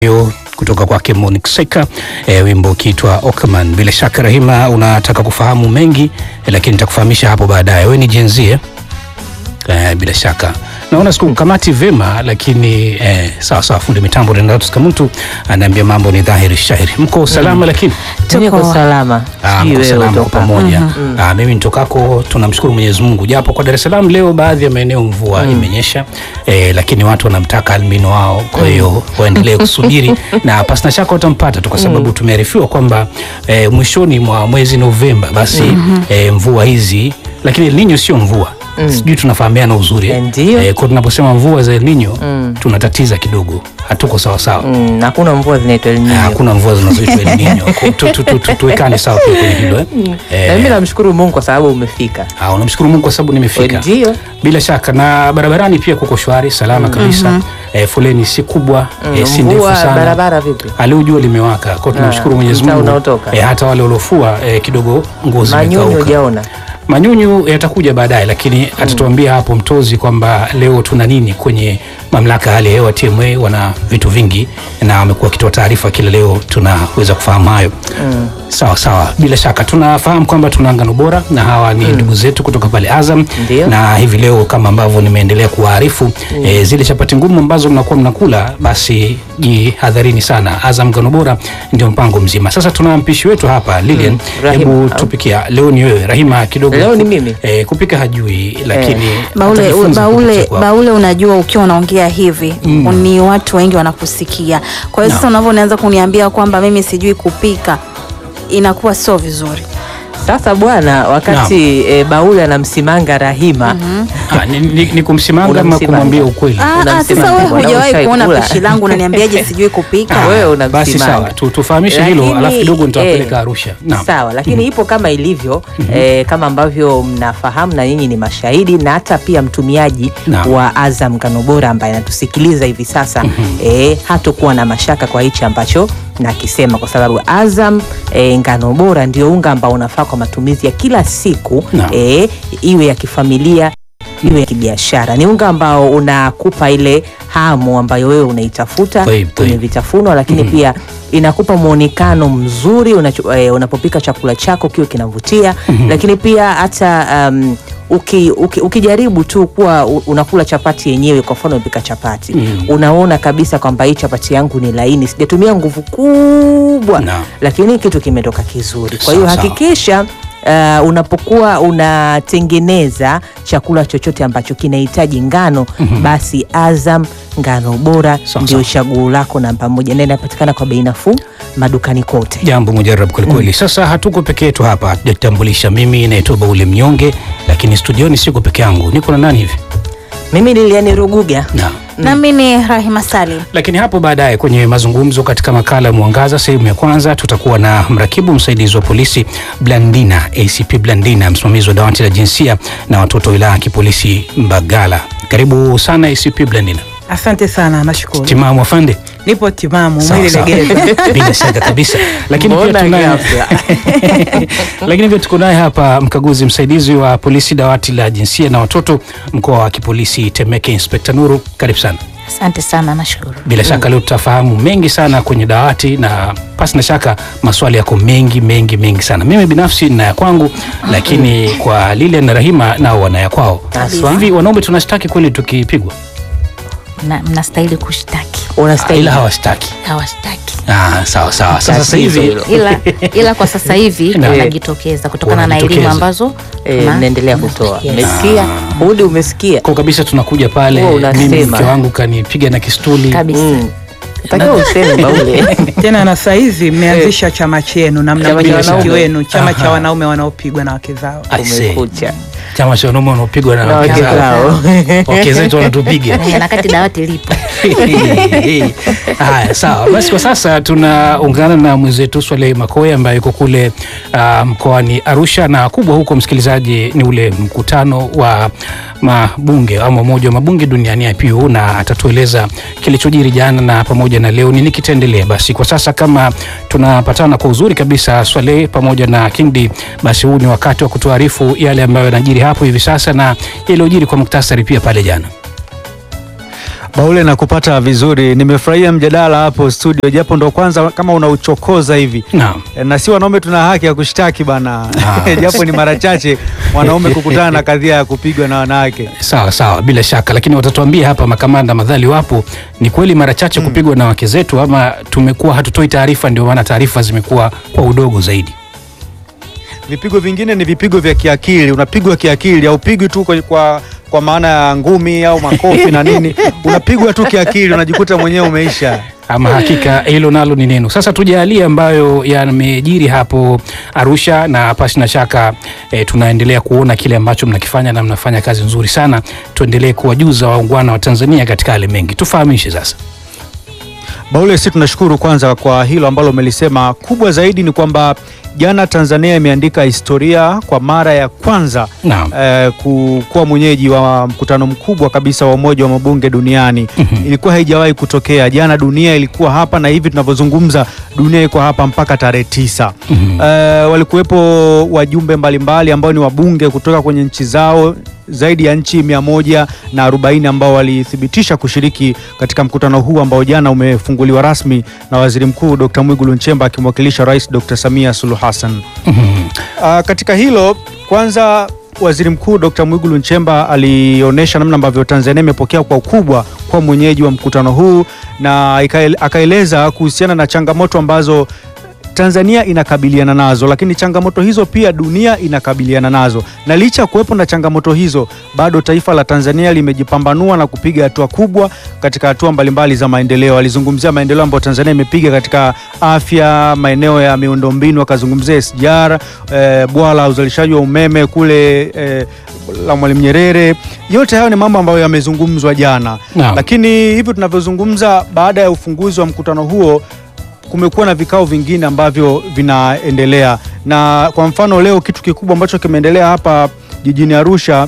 Yo, kutoka kwake Monique Seka e, wimbo ukiitwa Okman. Bila shaka Rahima, unataka kufahamu mengi e, lakini nitakufahamisha hapo baadaye. Wewe ni Gen Z eh? E, bila shaka naona sikukamati vema, lakini e, sawa sawa. Fundi mitambo Renatus Kamuntu anaambia mambo ni dhahiri shahiri. Mko salama? Lakini Niko salama. Ah, Sijui mko wewe salama kwa utoka. pamoja. Ah, mimi nitokako tunamshukuru Mwenyezi Mungu, japo kwa Dar es Salaam leo baadhi ya maeneo mvua imenyesha eh, lakini watu wanamtaka albino wao, kwa hiyo waendelee kusubiri na pasina shaka watampata tu, kwa sababu tumearifiwa kwamba eh, mwishoni mwa mwezi Novemba basi eh, mvua hizi, lakini El Nino sio mvua sijui tunafahamiana uzuri eh? Ndio. Eh, kwa tunaposema mvua za El Nino tunatatiza kidogo, hatuko sawa sawa. Mm, hakuna mvua zinaitwa El Ah, Nino. Hakuna mvua zinazoitwa El Nino. Kwa- tu- tu- tu- tu- Tuwekane sawa pia kwenye hilo eh? Eh, Na mimi namshukuru Mungu kwa sababu umefika. Ah, unamshukuru Mungu kwa sababu nimefika. Ndio. Bila shaka na barabarani pia kuko shwari salama kabisa. Eh, foleni si kubwa, eh, si ndefu Mvua sana. barabara vipi? Hali jua limewaka. Kwa hiyo tunamshukuru Mwenyezi mtaa Mungu. unaotoka. Eh, hata wale waliofua eh, kidogo ngozi Manyunyu imekauka. hujaona. Manyunyu yatakuja baadaye, lakini atatuambia hapo mtozi kwamba leo tuna nini kwenye mamlaka ya hali ya hewa TMA. Wana vitu vingi na wamekuwa wakitoa taarifa kila leo, tunaweza kufahamu hayo. Sawa sawa, bila shaka tunafahamu kwamba tuna ngano bora na hawa ni ndugu zetu kutoka pale Azam Ndio. na hivi leo kama ambavyo nimeendelea kuwaarifu eh, zile chapati ngumu ambazo mnakuwa mnakula, basi jihadharini sana. Azam ngano bora ndio mpango mzima. Sasa tuna mpishi wetu hapa Lilian, Rahima. hebu tupikia. Leo ni wewe Rahima, kidogo Leo ni mimi. eh, kupika hajui, lakini Baule, atajifunza baule, kupitia kwako. baule, unajua ukiwa unaongea hivi ni watu wengi wanakusikia. Kwa hiyo sasa unavyoanza kuniambia kwamba mimi sijui kupika inakuwa sio vizuri. Sasa bwana, wakati e, Baule anamsimanga Rahima Ah, ni, ni, ni kumsimanga ama Unamsimanga. kumwambia ukweli? Ah, ah, Unamsema sasa wewe bwana, hujawahi ushai kuona kula. pishi langu unaniambiaje sijui kupika? Ah, wewe unamsimanga. Basi sawa, tu, tufahamishe hilo Lakini, alafu kidogo nitawapeleka eh, Arusha. Naam. Sawa, lakini ipo kama ilivyo eh, kama ambavyo mnafahamu na nyinyi ni mashahidi na hata pia mtumiaji Naam. wa Azam Ngano Bora ambaye anatusikiliza hivi sasa eh, hatokuwa na mashaka kwa hichi ambacho nakisema kwa sababu Azam eh, Ngano Bora ndio unga ambao unafaa kwa matumizi ya kila siku Naam. eh, iwe ya kifamilia iwe ya kibiashara. Ni unga ambao unakupa ile hamu ambayo wewe unaitafuta Kweli, kwenye kweli. vitafunwa, lakini pia inakupa mwonekano mzuri unacho, eh, unapopika chakula chako kiwe kinavutia, lakini pia hata um, uki, uki, ukijaribu tu kuwa u- unakula chapati yenyewe, kwa mfano umepika chapati unaona kabisa kwamba hii chapati yangu ni laini, sijatumia nguvu kubwa Naam. lakini kitu kimetoka kizuri. Kwa hiyo Sawa, sawa. hakikisha uh, unapokuwa unatengeneza chakula chochote ambacho kinahitaji ngano basi Azam ngano bora Sawa, ndio sawa. chaguo lako namba moja, na inapatikana kwa bei nafuu madukani kote. Jambo mujarab kwelikweli. Sasa hatuko peke yetu hapa, hatujatambulisha. Mimi naitwa Baule Mnyonge, lakini studioni siko peke yangu, niko na nani hivi? Mimi Liliani Ruguga. Naam. Nami ni Rahima Salim. Lakini hapo baadaye kwenye mazungumzo katika makala ya Mwangaza sehemu ya kwanza tutakuwa na mrakibu msaidizi wa polisi Blandina, ACP Blandina, msimamizi wa dawati la jinsia na watoto wilaya ya kipolisi Mbagala. Karibu sana ACP Blandina. Asante sana, nashukuru. Timamu afande. Nipo timamu, Sawa, mwili sawa. legeza. Bila shaka kabisa. Lakini pia Mbona tunaye ghafla? lakini pia tuko naye hapa mkaguzi msaidizi wa polisi dawati la jinsia na watoto mkoa wa kipolisi Temeke, Inspekta Nuru. Karibu sana. Asante sana, nashukuru. Bila shaka leo tutafahamu mengi sana kwenye dawati, na pasi na shaka maswali yako mengi mengi mengi sana. Mimi binafsi nina ya kwangu, lakini kwa Lilian na Rahima nao wana ya kwao. Haswa. Hivi wanaume tunashtaki kweli tukipigwa, Mna- Mnastahili kushtaki, Unastahili. ila hawashtaki? hawashtaki Ah, sawa sawa. Sasa sasa Tatizo hivi hilo. ila, ila kwa sasa hivi Naam. wanajitokeza kutokana na Wanajitokeza. elimu ambazo Eh, tuna- mnaendelea kutoa. Yes. Umesikia? Hudi umesikia? kwa kabisa tunakuja pale, Wewe unasema. mimi mke wangu kanipiga na kistuli kabisa. Mm. Takiwa useme Baule. Tena na saizi mmeanzisha chama chenu na mna Chama cha mwenyekiti wanaume. wenu, chama cha Aha. wanaume wanaopigwa na wake zao. I say. Umekucha. chama cha wanaume wanaopigwa na Na wake wake zao. zao. wake zetu wanatupiga Eh, na kati dawati lipo Haya, sawa basi. Kwa sasa tunaungana na mwenzetu Swaleh Makoe ambaye yuko kule uh, mkoani Arusha, na kubwa huko, msikilizaji, ni ule mkutano wa mabunge ama umoja wa mabunge duniani IPU, na atatueleza kilichojiri jana na pamoja na leo nini kitaendelea. Basi kwa sasa kama tunapatana kwa uzuri kabisa Swaleh pamoja na Kingdi, basi huu ni wakati wa kutuarifu yale ambayo yanajiri hapo hivi sasa na yaliyojiri kwa muktasari pia pale jana. Baule na kupata vizuri, nimefurahia mjadala hapo studio, japo ndo kwanza kama unauchokoza hivi Naam. E, na si wanaume tuna haki ya kushtaki bana, japo ni mara chache wanaume kukutana na kadhia ya kupigwa na wanawake. Sawa sawa, bila shaka, lakini watatuambia hapa makamanda madhali wapo, ni kweli mara chache kupigwa na wake zetu, ama tumekuwa hatutoi taarifa, ndio maana taarifa zimekuwa kwa udogo zaidi. Vipigo vingine ni vipigo vya kiakili, unapigwa kiakili, haupigwi tu kwa, kwa, kwa maana ya ngumi au makofi na nini, unapigwa tu kiakili, unajikuta mwenyewe umeisha. Ama hakika hilo nalo ni neno. Sasa tujalie ambayo yamejiri hapo Arusha, na pasi na shaka e, tunaendelea kuona kile ambacho mnakifanya na mnafanya kazi nzuri sana. Tuendelee kuwajuza waungwana wa Tanzania katika yale mengi. Tufahamishe sasa. Baule, si tunashukuru kwanza kwa hilo ambalo umelisema. Kubwa zaidi ni kwamba jana Tanzania imeandika historia kwa mara ya kwanza Naam. eh, ku- kuwa mwenyeji wa mkutano mkubwa kabisa wa Umoja wa Mabunge duniani. Ilikuwa haijawahi kutokea. Jana dunia ilikuwa hapa na hivi tunavyozungumza dunia iko hapa mpaka tarehe tisa. Eh, walikuwepo wajumbe mbalimbali ambao ni wabunge kutoka kwenye nchi zao zaidi ya nchi mia moja na arobaini ambao walithibitisha kushiriki katika mkutano huu ambao jana umefunguliwa rasmi na Waziri Mkuu Dr. Mwigulu Nchemba akimwakilisha Rais Dr. Samia Suluhu Hassan. Ah, katika hilo kwanza Waziri Mkuu Dr. Mwigulu Nchemba alionyesha namna ambavyo Tanzania imepokea kwa ukubwa kwa mwenyeji wa mkutano huu na ikael- akaeleza kuhusiana na changamoto ambazo Tanzania inakabiliana nazo, lakini changamoto hizo pia dunia inakabiliana nazo, na licha ya kuwepo na changamoto hizo, bado taifa la Tanzania limejipambanua na kupiga hatua kubwa katika hatua mbalimbali za maendeleo. Alizungumzia maendeleo ambayo Tanzania imepiga katika afya, maeneo ya miundombinu, akazungumzia SGR, eh, bwawa la uzalishaji wa umeme kule eh, la Mwalimu Nyerere. Yote hayo ni mambo ambayo yamezungumzwa jana, Naam. lakini hivi tunavyozungumza, baada ya ufunguzi wa mkutano huo kumekuwa na vikao vingine ambavyo vinaendelea, na kwa mfano leo kitu kikubwa ambacho kimeendelea hapa jijini Arusha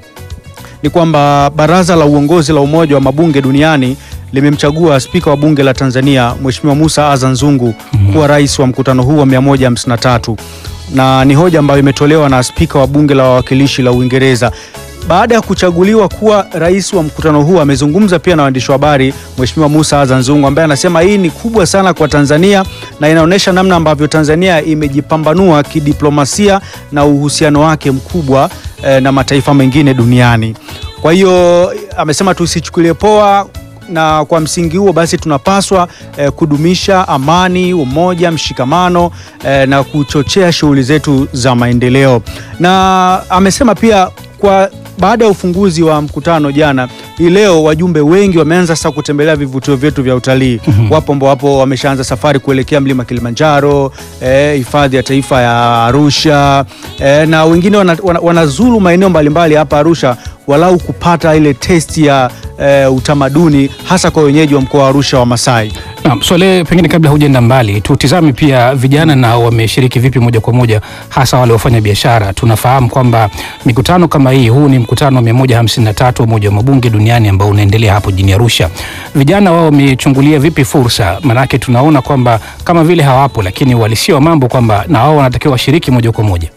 ni kwamba baraza la uongozi la Umoja wa Mabunge Duniani limemchagua spika wa bunge la Tanzania Mheshimiwa Musa Azan Zungu kuwa rais wa mkutano huu wa 153 na ni hoja ambayo imetolewa na spika wa bunge la wawakilishi la Uingereza. Baada ya kuchaguliwa kuwa rais wa mkutano huu, amezungumza pia na waandishi wa habari Mheshimiwa Musa Azan Zungu ambaye anasema hii ni kubwa sana kwa Tanzania na inaonyesha namna ambavyo Tanzania imejipambanua kidiplomasia na uhusiano wake mkubwa eh, na mataifa mengine duniani. Kwa hiyo amesema tusichukulie poa na kwa msingi huo basi tunapaswa eh, kudumisha amani, umoja, mshikamano eh, na kuchochea shughuli zetu za maendeleo. Na amesema pia kwa baada ya ufunguzi wa mkutano jana, hii leo wajumbe wengi wameanza sasa kutembelea vivutio vyetu vya utalii. Wapo ambao wapo wameshaanza safari kuelekea mlima Kilimanjaro, eh, hifadhi ya taifa ya Arusha eh, na wengine wana, wana, wanazuru maeneo mbalimbali hapa Arusha walau kupata ile testi ya eh, utamaduni hasa kwa wenyeji wa mkoa wa Arusha wa Masai. Naam, Swale, pengine kabla hujaenda mbali, tutizame pia vijana nao wameshiriki vipi moja kwa moja, hasa wale wafanya biashara. Tunafahamu kwamba mikutano kama hii, huu ni mkutano wa 153 wa Umoja wa Mabunge duniani ambao unaendelea hapo jijini Arusha. Vijana wao wamechungulia vipi fursa? Maanake tunaona kwamba kama vile hawapo, lakini uhalisia wa mambo kwamba na wao wanatakiwa washiriki moja kwa moja.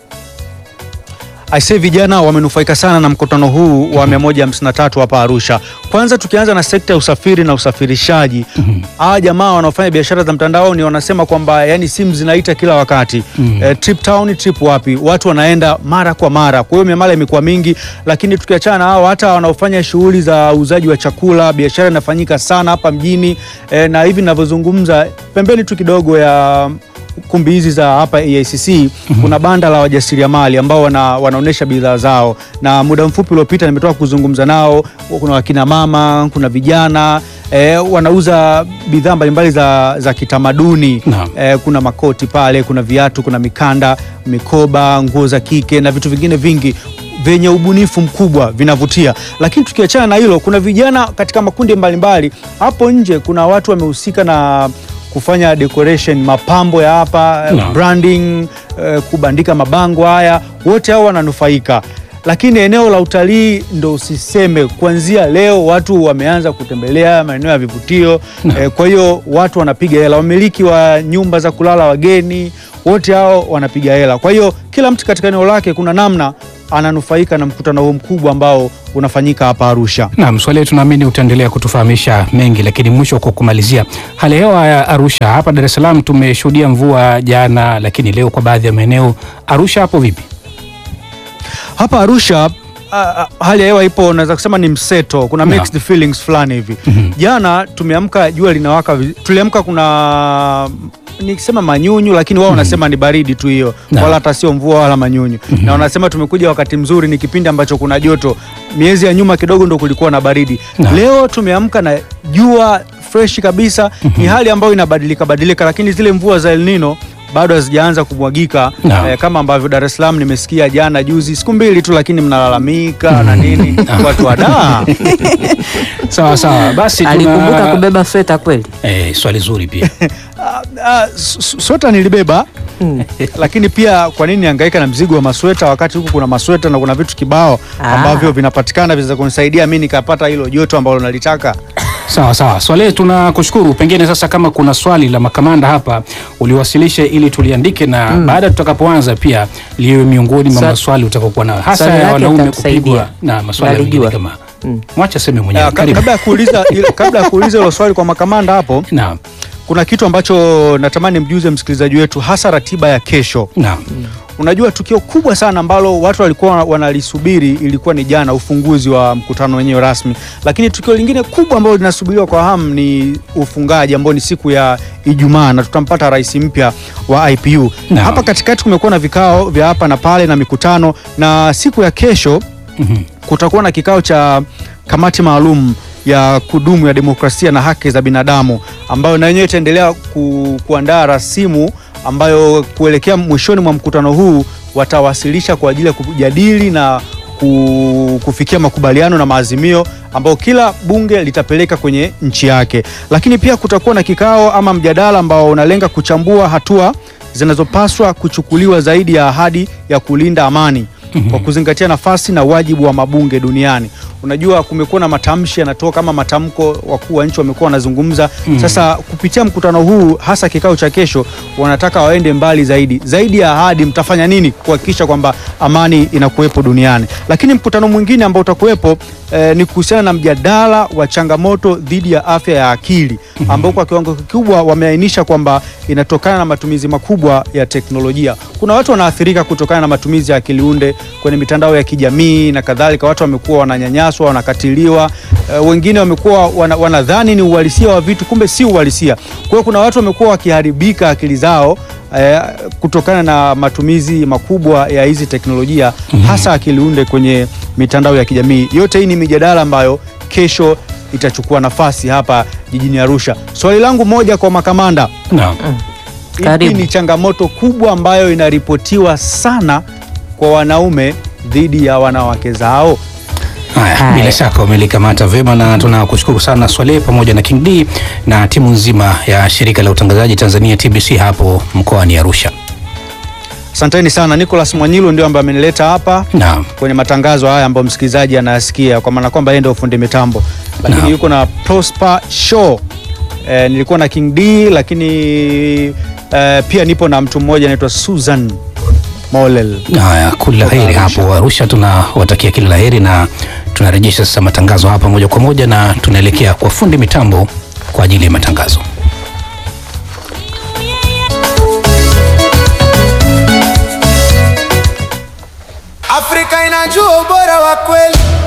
Aisee, vijana wamenufaika sana na mkutano huu wa 153 hapa Arusha. Kwanza tukianza na sekta ya usafiri na usafirishaji. Hawa jamaa wanaofanya biashara za mtandaoni wanasema kwamba yani simu zinaita kila wakati. Eh, trip town, trip wapi? Watu wanaenda mara kwa mara. Kwa hiyo miamala imekuwa mingi, lakini tukiachana na hao hata wanaofanya shughuli za uuzaji wa chakula, biashara inafanyika sana hapa mjini. Eh, na hivi ninavyozungumza pembeni tu kidogo ya kumbi hizi za hapa AICC kuna banda la wajasiriamali ambao wana, wanaonyesha bidhaa zao, na muda mfupi uliopita nimetoka kuzungumza nao. Kuna wakina mama, kuna vijana eh, wanauza bidhaa mbalimbali za, za kitamaduni Naam. eh, kuna makoti pale, kuna viatu, kuna mikanda, mikoba, nguo za kike na vitu vingine vingi vyenye ubunifu mkubwa vinavutia. Lakini tukiachana na hilo, kuna vijana katika makundi mbalimbali hapo nje. Kuna watu wamehusika na kufanya decoration, mapambo ya hapa Naam. branding, eh, kubandika mabango haya, wote hao wananufaika. Lakini eneo la utalii ndo usiseme, kuanzia leo watu wameanza kutembelea maeneo ya vivutio eh, kwa hiyo watu wanapiga hela. Wamiliki wa nyumba za kulala wageni wote hao wanapiga hela. Kwa hiyo kila mtu katika eneo lake kuna namna ananufaika na mkutano huu mkubwa ambao unafanyika hapa Arusha. Naam, swali tunaamini utaendelea kutufahamisha mengi, lakini mwisho kwa kumalizia, hali ya hewa ya Arusha hapa Dar es Salaam tumeshuhudia mvua jana, lakini leo kwa baadhi ya maeneo. Arusha hapo vipi? Hapa Arusha a, a, hali ya hewa ipo, naweza kusema ni mseto, kuna Naam. mixed feelings fulani hivi. Jana tumeamka jua linawaka, viz- tuliamka kuna nikisema manyunyu, lakini wao wanasema ni baridi tu hiyo, Naam. wala hata sio mvua wala manyunyu, na wanasema tumekuja wakati mzuri, ni kipindi ambacho kuna joto. Miezi ya nyuma kidogo ndo kulikuwa na baridi. Naam. Leo tumeamka na jua fresh kabisa, ni hali ambayo inabadilika badilika, lakini zile mvua za El Nino bado hazijaanza kumwagika Naam. eh, kama ambavyo Dar es Salaam nimesikia jana juzi, siku mbili tu, lakini mnalalamika na nini, watu wadaa Sawa sawa, basi alikumbuka tuna kubeba sweta kweli eh, swali zuri pia Ah, s- s- sweta nilibeba lakini pia kwa nini nihangaika na mzigo wa masweta wakati huku kuna masweta na kuna vitu kibao Ah. ambavyo vinapatikana vinaweza kunisaidia mi nikapata hilo joto ambalo nalitaka. Sawa sawa, Swale, tunakushukuru. Pengine sasa, kama kuna swali la makamanda hapa uliwasilishe ili tuliandike, na baada tutakapoanza pia liwe miongoni mwa Swa- maswali utakaokuwa nayo, hasa swali ya lake wanaume litatusaidia. kupigwa na maswali Nalijua. mengine kama Mm. mwacha seme mwenyewe. Ah, ka- Karibu. kabla ya kuuliza ile- kabla ya kuuliza hilo swali kwa makamanda hapo, Naam, kuna kitu ambacho natamani mjuze msikilizaji wetu, hasa ratiba ya kesho. naam, Unajua, tukio kubwa sana ambalo watu walikuwa wanalisubiri ilikuwa ni jana, ufunguzi wa mkutano wenyewe rasmi, lakini tukio lingine kubwa ambalo linasubiriwa kwa hamu ni ufungaji ambao ni siku ya Ijumaa na tutampata rais mpya wa IPU. Naam. Hapa katikati kumekuwa na vikao vya hapa na pale na mikutano, na siku ya kesho Mhm. kutakuwa na kikao cha kamati maalum ya kudumu ya demokrasia na haki za binadamu ambayo na yenyewe itaendelea ku, kuandaa rasimu ambayo kuelekea mwishoni mwa mkutano huu watawasilisha kwa ajili ya kujadili na ku, kufikia makubaliano na maazimio ambayo kila bunge litapeleka kwenye nchi yake. Lakini pia kutakuwa na kikao ama mjadala ambao unalenga kuchambua hatua zinazopaswa kuchukuliwa zaidi ya ahadi ya kulinda amani kwa kuzingatia nafasi na wajibu wa mabunge duniani. Unajua, kumekuwa na matamshi yanatoka kama matamko, wakuu wa nchi wamekuwa wanazungumza. Sasa kupitia mkutano huu, hasa kikao cha kesho, wanataka waende mbali zaidi, zaidi ya ahadi. Mtafanya nini kuhakikisha kwamba amani inakuwepo duniani? Lakini mkutano mwingine ambao utakuwepo eh, ni kuhusiana na mjadala wa changamoto dhidi ya afya ya akili ambao kwa kiwango kikubwa wameainisha kwamba inatokana na matumizi makubwa ya teknolojia. Kuna watu wanaathirika kutokana na matumizi ya akili unde kwenye mitandao ya kijamii na kadhalika. Watu wamekuwa wananyanyaswa, wanakatiliwa, eh, wengine wamekuwa wana, wanadhani ni uhalisia wa vitu, kumbe si uhalisia. Kwa hiyo kuna watu wamekuwa wakiharibika akili zao eh, kutokana na matumizi makubwa ya hizi teknolojia hasa akili unde kwenye mitandao ya kijamii. Yote hii ni mijadala ambayo kesho itachukua nafasi hapa jijini Arusha. Swali langu moja kwa makamanda, naam. ipi Karibu. ni changamoto kubwa ambayo inaripotiwa sana kwa wanaume dhidi ya wanawake zao? Haya, Haya. bila shaka umelikamata vyema na tunakushukuru sana Swale pamoja na King D na timu nzima ya shirika la utangazaji Tanzania TBC hapo mkoani Arusha. Asanteni sana. Nicholas Mwanyilo ndio ambaye amenileta hapa Naam. kwenye matangazo haya ambayo msikilizaji anayasikia, kwa maana kwamba yeye ndio fundi mitambo, lakini Naam. yuko na Prosper Show. Eh, nilikuwa na King D, lakini eh, pia nipo na mtu mmoja anaitwa Susan Molel. Haya, kila la heri hapo Arusha, tunawatakia kila la heri na tunarejesha sasa matangazo hapa moja kwa moja na tunaelekea kwa fundi mitambo kwa ajili ya matangazo. Afrika inajua ubora wa kweli